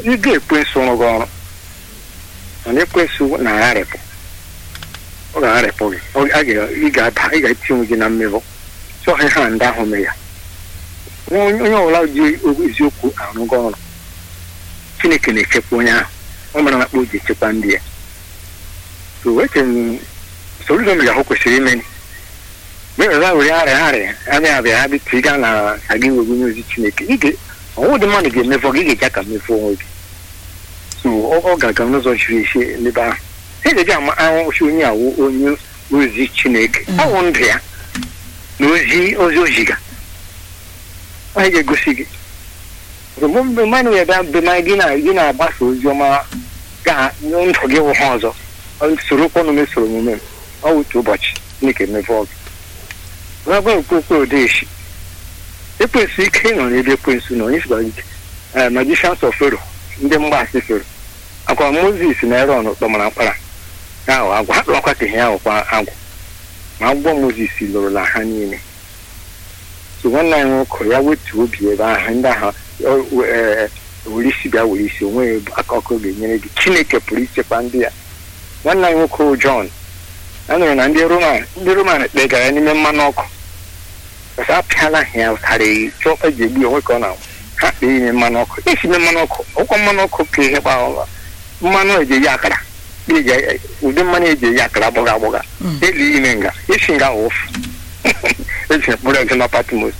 ị ga-ekwensu ọrụ gị ọrụ mana ekwensu na-agharịpụ ọ ga-agharịpụ gị Ọ- a ga- ị ga-ada ị ga-etinye gị na mmebụ chọghị ha ndị ahụ mee ya onye onye ọbụla ji eziokwu arụ gị ọrụ chineke na-echekwa onye ahụ ọ mara na akpa o ji echekwa ndị ya so eche m soludo mere ahụ kwesịrị ime mgbe were were arịa arịa abịa abịa ha bịtụ ịga na aga iwe onye ozi chineke ị ga- ọnwụ dị mmadụ ga-emefọ gị ị ga-eji aka mefọ onwe gị so ọ ọ ga-aga n'ụzọ chiri isi n'ebe ahụ ị ga-eji ama ahụchi onye awụ onye ozi chineke awụ ndụ ya na ozi ozi oziga ọ ga-egosi gị mgbe mmadụ ya bịa mgbe ma gị na gị na-agbasa ozi ọma ga ndụ gị wụ ha ọzọ Ọ soro kwọnụ mesoro omume m ọ wụ otu ụbọchị chineke mefọ gị gwa okpokpe odeshi ekwensu ike nọ n'ebe ekwensu nọ onye sikwara ike ee magicians of fero ndị mgbaasị fero akwa moses na eron kpọmara mkpara ya ahụ agwa ha kpọrọkwa ka ihe ahụ kwa agwụ ma agwọ moses lụrụla ha niile so nwanne anyị nwoke ya wetu obi ebe ahụ ndị ahụ o- ee, were isi bịa were isi onwe aka ọkụ ga-enyere gị chineke pụrụ ichekwa ndị ya nwanne anyị nwoke bụ John a nụrụ na ndị roman ndị roman kpegara n'ime mmanụ ọkụ ọsọ apịala ha ya ụtarị chọọ eji egbu ya onwe ka ọ na ha kpee ime mmanụ ọkụ esi ime mmanụ ọkụ ọkwa mmanụ ọkụ ka ihe gba mmanụ eji eyi akara eji- ụdị mmanụ eji eyi akara agbọga agbọga Mm. eli ime nga esi nga ụfụ eji mkpụrụ ego na patmos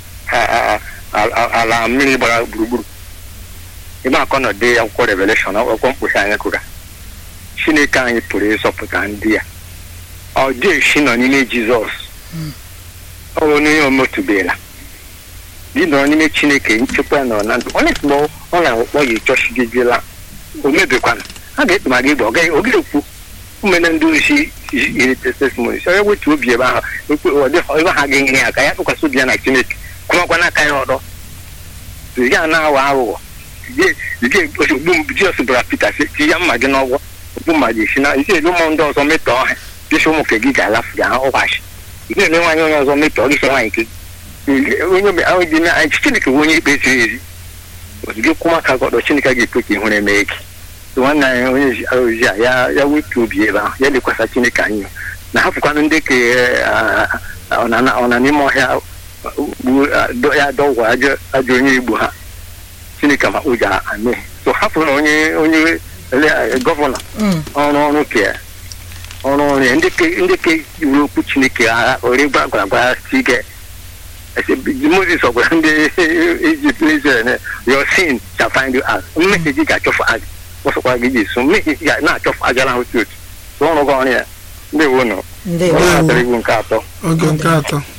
ala mmiri gbara gburugburu ebe akọ nọ dee akwụkwọ reveleshọn akwụkwọ mkposi anyị kụga chineke anyị pụrụ ịzọpụta ndị ya ọ dị esi nọ n'ime jizọs ọ bụ onye omotubela dị nọ n'ime chineke nchekwa nọ na ndụ onye mgbe ọ na-akpọ ya chọchigidela o mebikwana a ga-ekpema gị gba ọ gaghị ọ gaghị ekwu umene ndị ozi iri testimony so ya wetu obi ebe ahụ ekwe ọ dị ebe ha ga-enyere ya aka ya tụkwasị obi ya na chineke kwụmakwa n'aka ya ọdọ ị ga na-aghọ aghụghọ jizọs gwara pita sị ti ya mma gị n'ọgwọ okpu mma gị esi na isi elu ụmụ ndị ọzọ metọọ ha dịsị ụmụ nke gị ga-alafu ga ha ụghachi ị ga-ele nwaanyị onye ọzọ metọọ gị sị nwaanyị nke gị onye obi- ahụ dị na anyị chineke bụ onye ikpe ziri ezi ozugbo kwụ maka gọdọ chineke ga-ekwe ka ihu na-eme gị So nwanne anyị onye ozi- ozi a ya ya wetu obi ebe ahụ ya lekwasa chineke anyị na hapụkwanụ ndị ke ah, ah, ọ na ọ na n'ime ọhịa gbuo ah, dọ- ya dọgwụ ajọ ajọ onye igbo ha chineke ma ụjọ ame so hapụrụ na onye onye ele- gọvanọ Mm. ọrụ ọrụ ke ọrụ ọrụ ya ndị ke ndị ke iwu okwu chineke agha ore gwa gwara gwara si ike moses ọ gwara ndị ijipt na israel na your sin shall find you out mmehie gị ga-achọfụ aja ọsọkwa gị ji so mmehie gị ga na-achọfụ aja na otu otu so ọrụ gị ọrụ ya ndị wo nọ ndewo ọ na-atara iwu nke atọ oge nke atọ